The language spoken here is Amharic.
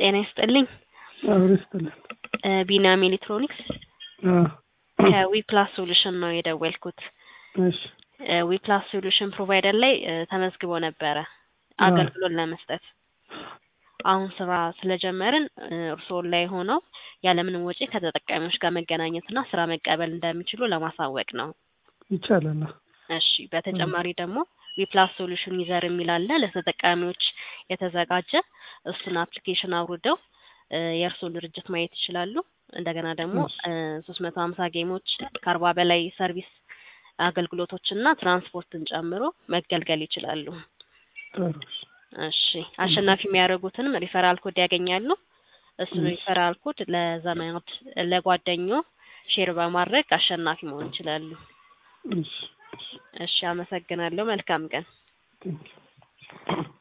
ጤና ይስጥልኝ። አብሮ ይስጥልን። እ ቢናም ኤሌክትሮኒክስ አዎ፣ ከዊፕላስ ሶሉሽን ነው የደወልኩት። እሺ፣ እ ዊፕላስ ሶሉሽን ፕሮቫይደር ላይ እ ተመዝግቦ ነበረ አዎ። አገልግሎት ለመስጠት። አሁን ስራ ስለጀመርን እ እርስዎ ላይ ሆነው ያለምንም ወጪ ከተጠቃሚዎች ጋር መገናኘትና ስራ መቀበል እንደሚችሉ ለማሳወቅ ነው። ይቻላል። እሺ በተጨማሪ ደግሞ ዊፕላስ ሶሉሽን ዩዘር የሚል አለ ለተጠቃሚዎች የተዘጋጀ እሱን አፕሊኬሽን አውርደው እ የእርስዎን ድርጅት ማየት ይችላሉ። እንደገና ደግሞ ሶስት መቶ ሀምሳ ጌሞች ከአርባ በላይ ሰርቪስ አገልግሎቶችና ትራንስፖርትን ጨምሮ መገልገል ይችላሉ። ጥሩ። እሺ አሸናፊ የሚያደርጉትንም ሪፈራል ኮድ ያገኛሉ። እሱን ሪፈራል ኮድ ለዘመድ ለጓደኞ ሼር በማድረግ አሸናፊ መሆን ይችላሉ። እሺ፣ እሺ አመሰግናለሁ። መልካም ቀን። ቴንኪው